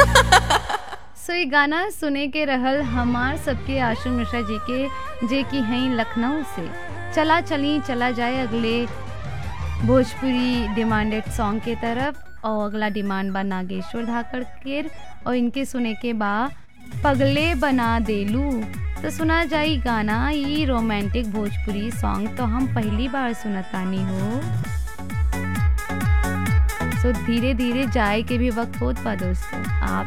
सो ये गाना सुने के रहल हमार सबके आशु मिश्रा जी के जे कि हैं लखनऊ से चला चली चला जाए अगले भोजपुरी डिमांडेड सॉन्ग के तरफ और अगला डिमांड बा नागेश्वर धाकड़ केर और इनके सुने के बा पगले बना देलू तो सुना जाई गाना ई रोमांटिक भोजपुरी सॉन्ग तो हम पहली बार सुनतानी हो सो धीरे धीरे जाए के भी वक्त होत बा दोस्तों आप